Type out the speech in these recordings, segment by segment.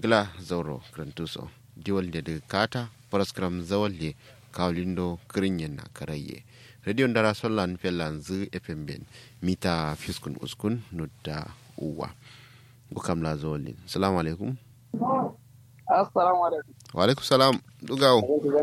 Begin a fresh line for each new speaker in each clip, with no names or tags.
gila zauro krantuso diwal da daga kata paraskram zawalle kawlindo kirinyen na karaye radio ndara sollan fellan zu fm ben mita fiskun uskun nudda uwa gukam la zawallin salamu alaikum
assalamu alaikum
wa alaikum salam dugawo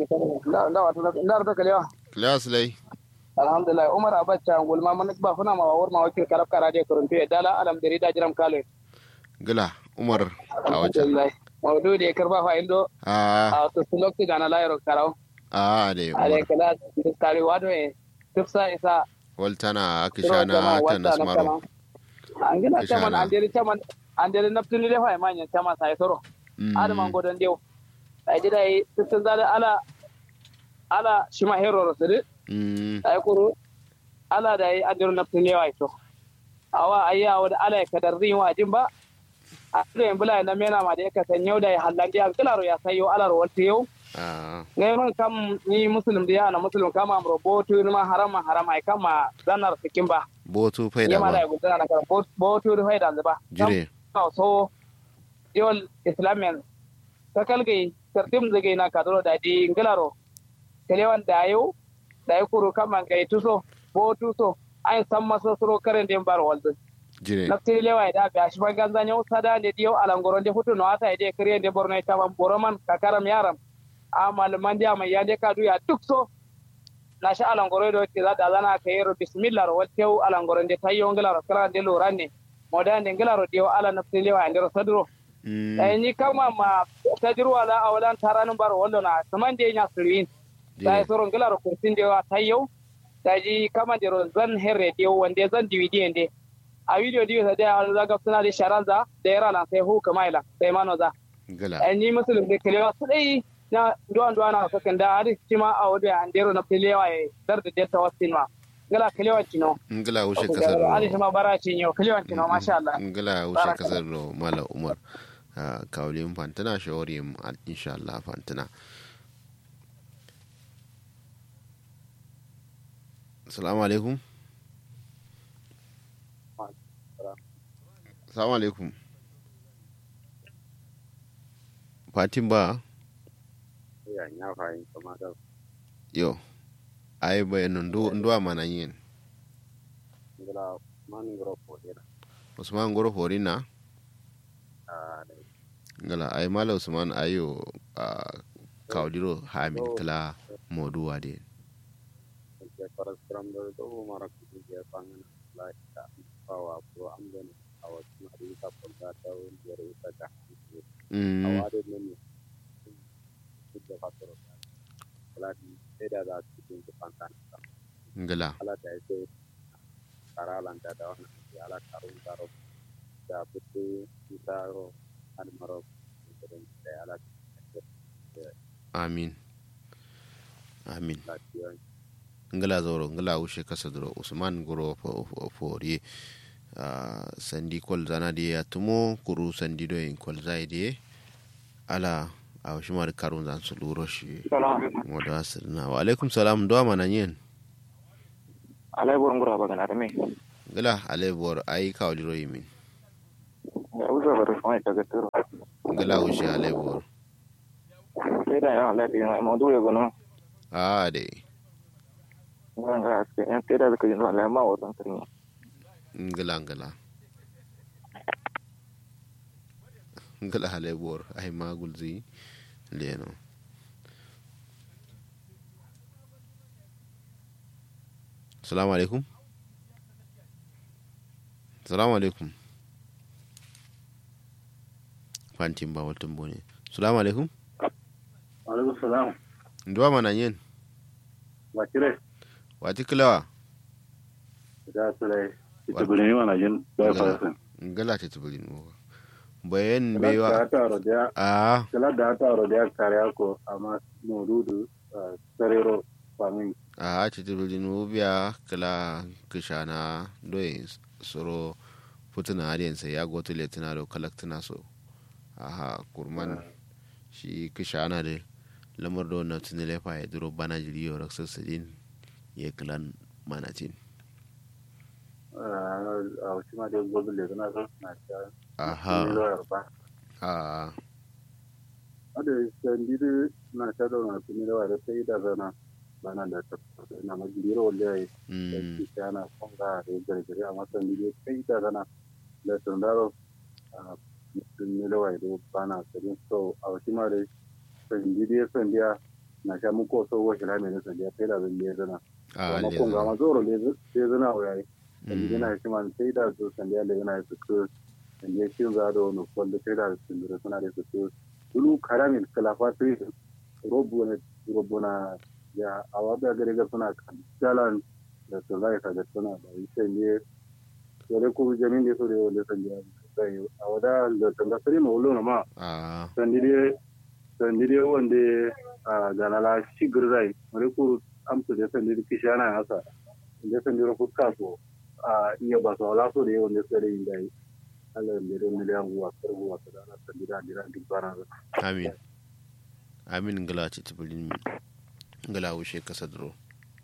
ndar da kalewa
kilas lai
alhamdulillah umar abacha gulma man ba funa ma wawar ma wakil karab kara de kuruntu ya dala alam dari da jiram kale
gila umar a wajen
alhamdulillah mawdu de karba fa indo
a
a to sulokti gana la yaro karaw
a de
ale
umar
kala diskari wado e tufsa isa
waltana akishana ta nasmaro
angina
Kishana.
chaman anderi chaman anderi naptuni le fa manya chaman sai soro
Mm.
adama godon dew ay dida ay tufsa zada ala ala shima hero rosede
Mm.
ay kuru ala da yi adiru na tun yawa ito awa ayya wa da ala ya kadar rin wa jin ba a da yin bula na mena ma da ya kasan yau da ya hallandi a kilaro ya sayo ala ro wata yau
a
ngai man kam ni muslim da yana muslim kama amro botu ni ma harama harama ai kama zanar sikin ba
botu faida
yama da
ba
ya gudana na kan botu da faida da ba
jire
Kam so yol islamian takalgai tartim zage na kadro da di ngilaro kelewan da yau da ya kuru kama ngai tuso bo tuso an san masa suro karen den bar waldo
jire
naftiri lewa da ga shi ban ganza nyau sada ne diyo alangoron de futu no ata ide kare de borno ta ban boroman kakaram yaram amal mandi ama yande ka duya duk so na sha alangoro do ke za da zana ka yero bismillah ro waltew alangoron de tayyo ngilaro kala de loranne modan de ngilaro diyo ala naftiri lewa ande sadro
Mm.
eh ni kama ma tajruwa la awalan taranun bar wallo na saman de nya sirin da
jire
soron ngilaro kurtin de wa tayyo daji kama de ro zan herre de wande zan dividi ende a video diyo sa da za ga suna da sharanza da yara na sai hu kamaila sai mano za
gila
eh ni musulun de kelewa su dai na duwan duwan na sakan da hari cima a wadi an dero na kelewa e dar da detta wasin ma ngala kelewa cino
ngila wuce kasar
ali shima bara cinyo kelewa cino masha Allah
ngila wuce
Baraka.
kasar ro mala umar a kawlin fantana shawari insha Allah fantana assalamu alaikum assalamu alaikum fatin ba
ya nya fahim kama da
yo ai bayanin nduwa mana yin
ngala man ngoro ko dina
usman goro horina
a da
ngala ai mala usman ayo a kawdiro hamin
Oh.
kala moduwa de
ke paraskram do do mara ku je pangan la ta pawa pro amden awa na ri ta ko da ta un je ri ta ka
mm
awa de men ku da fatoro kala di da da ku din ke pankan
ngala
ala da ce karalan da da wannan ya ala karun karo da butu taro an maro da ala
amin amin
lafiya
ngala zoro ngala wushe kasa duro usman goro fo- fo- fori a sandi kol zana de ya tumo kuru sandi do in kol zai de ala a washi mar karun zan su luro shi modo asirna wa alaikum salam do mana yin
alai burin gura ba gana da me
ngala ale bor ai kawdiro yimin
ya uzo ba rufa mai daga turo
ngala wushe ale bor
sai da yawan lafi na ma dole gano
a de
zan ga aske yan sai da zaka yi zuwa lama wa zan kirni
ngala ngala ngala ale bor ai magul zi leno salamu alaikum salamu alaikum fantin ba watan bone salamu alaikum
alaikum salam
nduwa mana yin
wa kire
wati kilawa
da sule
Wa-
ita bulimi mana jin da
Ngala.
fara
ngala ta tubulin mo bayan
kala da
bewa
ta ro da
a
kala da ta ro da kare ko amma modudu sarero famin
a ta tubulin mo biya kala kishana doyin soro futuna hadiyansa ya goto letina da kalaktina so aha kurman shi kishana da lamar da wannan tuni lefa ya duro bana jiri yau raksar sadin ya kilan manatin
a wasu ma da gobe da na so na ta
aha
lawyer ba
a
ada sandiri na shadow na tuni da wada sai da zana bana da ta na magiro wale
mm
ai kana konga da gargare amma sandiri sai da zana da tundaro a tuni da wada bana sai so a wasi ma da sandiri sandiya na sha muko so wa shi rame da sandiya sai da zan yi zana
a
amma
le
konga ma zoro le sai zana wa yayi
Mm.
sandiri na shi man sai da su sandiya da yana su ko sandiya shi za da wani kwallo sai da sandiri suna da su ko dulu karamin kalafa sai robo na robo na ya awa da gare ga suna kan jalan da su zai ka da suna da yi sai ne dole ko jamin da su da wanda sandiya sai a wada da tanga sai ma ulo na ma
a
sandiri sandiri wanda a ganala shi girzai wani ko amsu da sandiri kishana hasa da sandiri fuska so a iya ba su wala so da yawan da sai yin dai Allah ya mere miliyan guwa sarwa wasu da ana sandiri a dira duk bana
amin amin ngala ci tibulin min ngala wushe kasa duro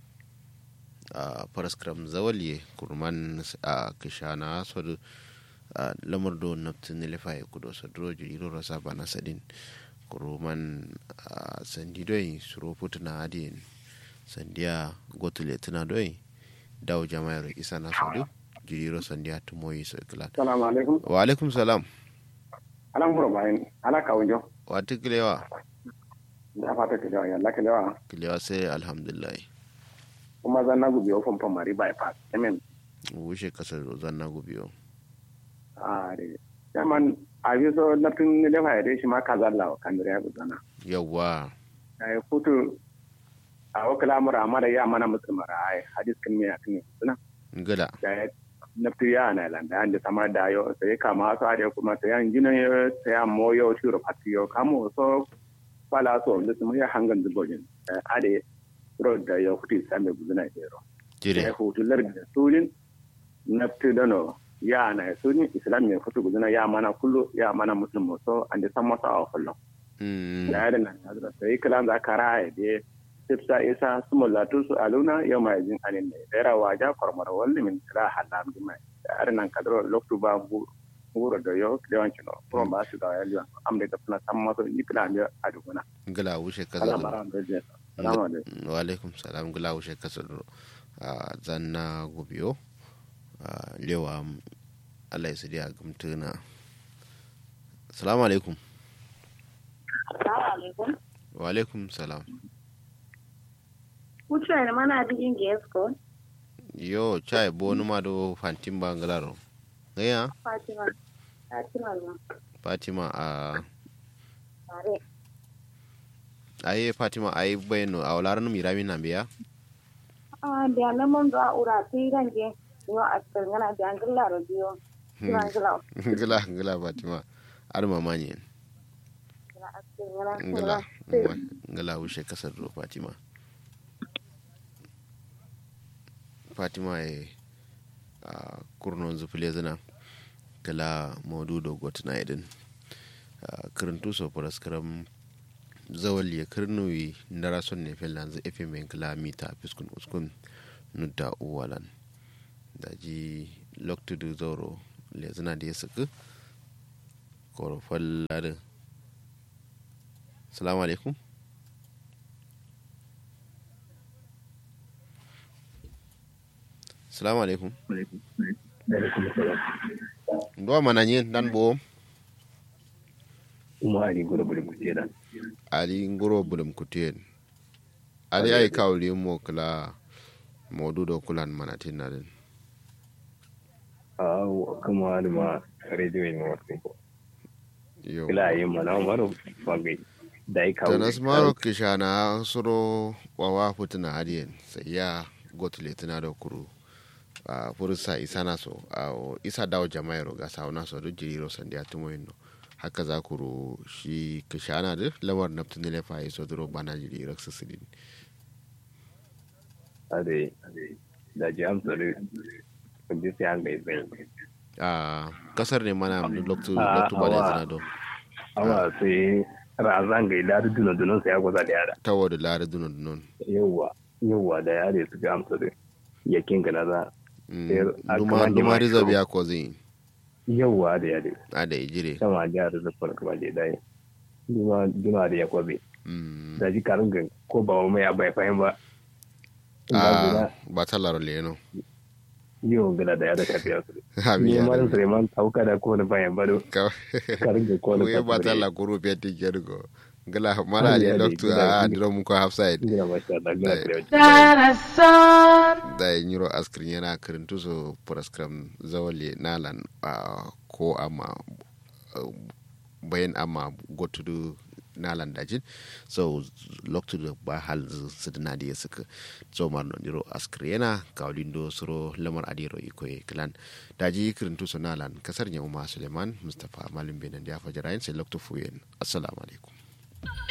a paraskram zawalye kurman a kishana sodu a lamar do naftin lefa ya kudo sadro jiriro rasa bana sadin kurman a sandi doi suro putuna adin sandiya gotule tuna doi dawo jama'ar isa na sodu jiriro sandiya tumoyi so iklan
salamu alaikum
wa alaikum salam
alan furo bayan ala kawunjo
wa tikilewa
da fata ka jawa yalla ka jawa
kilewa sai alhamdulillah
kuma zan na gubi ofin famari bypass amen
wushe kasar rozan na gubiyo
a de yaman a bi so na tun ne da fayyade shi ma ka zalla wa kan ya gudana
yawwa
ai futu a wakala mura amara ya mana musulmara ai hadis kan me akan suna
ngala
da na ya na landa an da samar da yo sai kama su are kuma sai an gina yo sai an moyo shiro patiyo kamo so fala so da su ya hangan dubojin ade road da yo kuti same gudana ero
jire
ya hutular da surin na tudano ya na surin islam ya fito gudana ya mana kullu ya mana musulmi so an da san masa a kullum
Mm,
da yadda nan da sai kalan za ka raya da sifsa isa su mulatu su aluna yau mai jin anin ne da rawa ja kormar walli min kira halam di mai da yadda nan kadro loktu ba guro da yau da yawancin no kuma ba su da yalwa am da tafna san masa ni kila ne a duguna
ngala wushe
Allah
kasar
mara da je salamu alaikum
wa alaikum salam ngala wushe kasar a zan na gubiyo a lewa Allah ya sadi a gamtuna salamu alaikum
Assalamu alaikum.
wa alaikum salam
Kuchwa mana digin gesko.
yo chai bo numa do fantimba ngalaro ngaya
Fatima. Fatima ma.
fatima a
Tare.
aye fatima aye bayno a wala ranum irami nambiya
Ah, da nan mun ga ura sai range. Yo a tsangana da angilla radio. Kira angilla.
ngala ngala fatima ar mamani
Kira a tsangana.
ngala ngala wushe kasar do fatima fatima e a kurnon zufile zina kala modudo gotna idin kirintu so paraskaram zawal ya kirnuwi ndara son ne felanzu fm en kala mita fiskun uskun nudda uwalan da ji loktudu zoro le zina da ya suku korofal ladin salamu alaikum salamu alaikum ndo mana nyen dan bo
kuma ali gura bulu kutera
ali ngoro bulum kutien ali ay kawli mo kala modudo kulan mana tinadin
a kuma ali ma radio ni wasi
yo
kila yi mana maro fage dai kawo
tanas maro kishana suro wawa putuna hadien sai ya gotule tana da kuru a furusa isa na so a isa dawo jama'iro ga sauna so duk jiriro sandiya tumo yin haka za ku ro shi kishana da lamar naftin ne lefa yi so duro bana jiriro su sidin
ade da ji amsa da kudi sai an gai zai
a kasar ne mana loktu
Ah,
loktu ba da
awa.
zina do
awa sai razan gai da dunan dunan sai ya gwaza da yara
tawo da lare dunon dunon
yawwa yawwa da yare su ga amsa da yakin ga na za
Mm,
Sai a
duma
kaman
duma
jama'a
riza
shiro.
biya ko zin
yawwa da yare
a da ijire
sama jihar da farko ba da dai duma duma da ya kwabe
mm
da ji karin ga ko ba mai ya bai fahim ba
ah ba ta laro le no
yi wa gila da ya da tafiya su
abi
ni
ya
ma da suleiman tauka da ko da bayan bado
ka
karin ga ko da
we ba ta la guru pe ti ke go gala mara
Ali,
de
Ali,
doctor
gila,
a
gila.
drum ko half side
gila masha Allah gila
Dai.
kare
da nyiro askrin yana karintu so program zawale nalan ah, ko ama ah, bayan ama gotudu nalan dajin so loktu da ba hal su dina da suka so mar no niro askri yana kaulindo suro lamar adiro iko e klan daji karintu so nalan kasar nyama suleiman mustafa malim benan da fajarain sai loktu fuyen assalamu alaikum